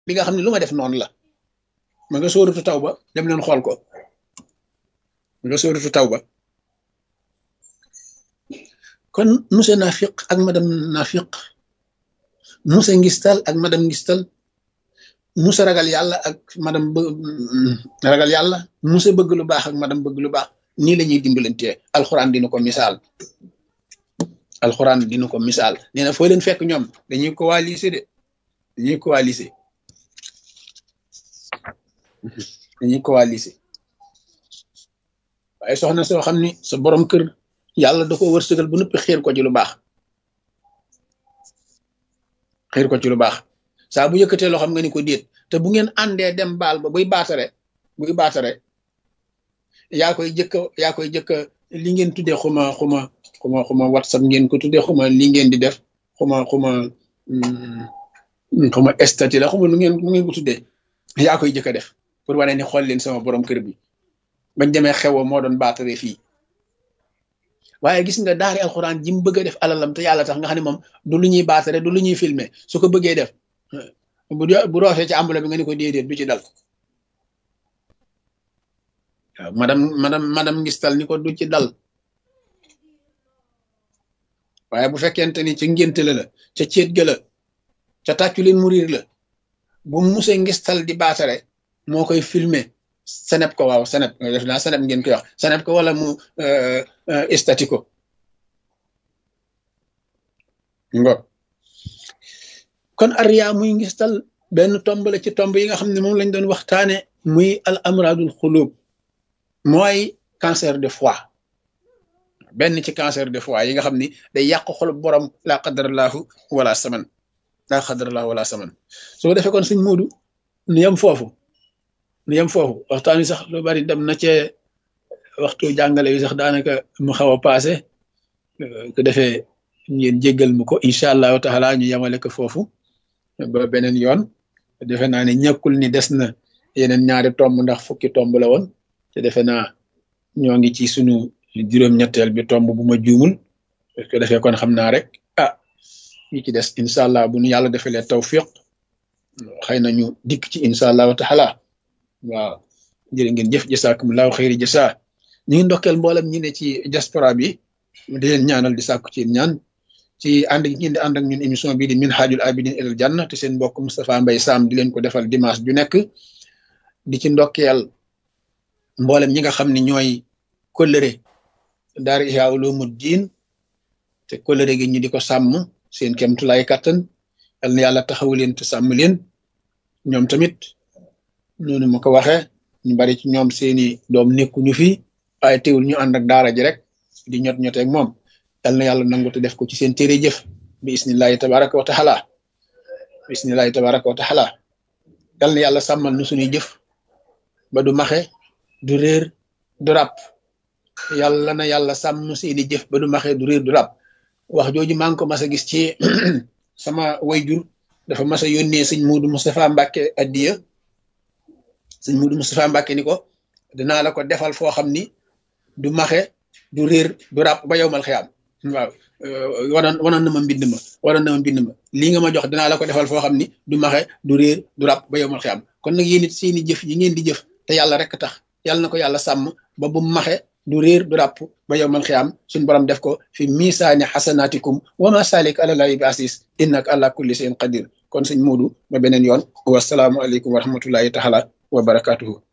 bi nga xam ne lu ma def noonu la ma nga sóoratu taw ba dem leen xool ko ma nga sóoratu taw ba kon monsieur nafiq ak madame nafiq monsieur ngistal ak madame ngistal monsieur ragal yàlla ak madame ragal yàlla monsieur bëgg lu baax ak madame bëgg lu baax nii la ñuy dimbalantee alxuraan dina ko misaal alxuraan dina ko misaal nee na foo leen fekk ñoom dañuy coaliser de dañuy coaliser dañuy coaliser waaye soxna soo xam ni sa borom kër yàlla da ko wërsëgal bu noppi xiir ko ci lu baax xiir ko ci lu baax saa bu yëkkatee loo xam nga ni ko déet te bu ngeen àndee dem baal ba buy baatare buy baatare yaa koy jëkka yaa koy jëkka li ngeen tuddee xuma xuma xuma xuma whatsapp ngeen ko tuddee xuma li ngeen di def xuma xuma xuma statut la xuma nu ngeen nu ngeen ko tuddee yaa koy jëkka def pour wane ni xool leen sama borom kër bi bañ demee xewoo moo doon baatare fii waaye gis nga daari alxuraan ji mu bëgg a def alalam te yàlla tax nga xam ne moom du lu ñuy baatare du lu ñuy filmer su ko bëggee def bu bu roofee ci ambula bi nga ni ko déedéet du ci dal waaw madame madame madame ngistal ni ko du ci dal waaye bu fekkente ni ca ngénte la la ca céet ga la ca tàccu leen murir la bu muse ngistal di baatare moo koy filmer seneb ko waaw seneb def naa seneb ngeen koy wax seneb ko wala mu estati ko ngo kon ariya muy ngistal benn tomb la ci tomb yi nga xam ne moom lañ doon waxtaane muy al amradul xulub mooy cancer de foie benn ci cancer de foie yi nga xam ni day yàq xolub borom laa qadarallahu wala saman laa qadarallahu wala saman soo defee kon suñ muudu nu yem foofu nu yem foofu waxtaan wi sax lu bari dem na cee waxtu jàngale wi sax daanaka mu xaw a paase ko defee ngeen jéggal mu ko incha allahu taala ñu yemale ko foofu ba beneen yoon defe naa ne ñàkkul ni des na yeneen ñaari tomb ndax fukki tomb la woon te defe naa ñoo ngi ci sunu juróom-ñetteel bi tomb bu ma juumul parce que defee kon xam naa rek ah ñi ci des incha allah bu nu yàlla defalee tawfiq xëy na ñu dikk ci incha allahu taala waaw jërë ngeen jëf jasaakumullahu xëyri jasa ñu ngi ndokkeel mboolem ñi ne ci diaspora bi di leen ñaanal di sàkku ci ñaan ci ànd gi ngeen di ànd ak ñun émission bii di minhajul abidin ilal janna te seen mbokk Moustapha Mbaye Sam di leen ko defal dimanche ju nekk di ci ndokkeel mboolem ñi nga xam ne ñooy kóllëre daara Ihya Ulumuddin te kóllëre gi ñu di ko sàmm seen kemtulaay kattan yal na yàlla taxawu leen te sàmm leen ñoom tamit noonu ma ko waxee ñu bari ci ñoom seeni doom nekkuñu fi waaye teewul ñu ànd ak daara ji rek di ñot ñoteeg moom yal na yàlla nangu te def ko ci seen téere jëf bi isnillahi tabaraka wa taala bi isnillahi tabaraka wa taala yal na yàlla sàmmal nu suñuy jëf ba du maxe du réer du ràpp yàlla na yàlla sàmm seeni jëf ba du maxe du réer du ràpp wax jooju maa ngi ko mas a gis ci sama wayjur dafa mas a yónnee sëñ Muudu Moustapha Mbàkke addiya sëñ Muudu Moustapha Mbàkke ni ko dinaa la ko defal foo xam ni du maxe du réer du ràpp ba yowmal xiyaam waaw wanoon wanoon na ma mbind ma wanoon na ma mbind ma lii nga ma jox dinaa la ko defal foo xam ni du maxe du réer du ràpp ba yowmal xiyaam kon nag yéen it seeni jëf yi ngeen di jëf te yàlla rek tax yàlla na ko yàlla sàmm ba bu maxe du réer du ràpp ba yowmal xiyaam suñ borom def ko fi misaani xasanaatikum wa ma salik àlalahi bi asis innaka ala kulli shay'in qadir kon sëñ Muudu ba beneen yoon wasalaamu aleykum wa rahmatullahi taala wa barakatuhu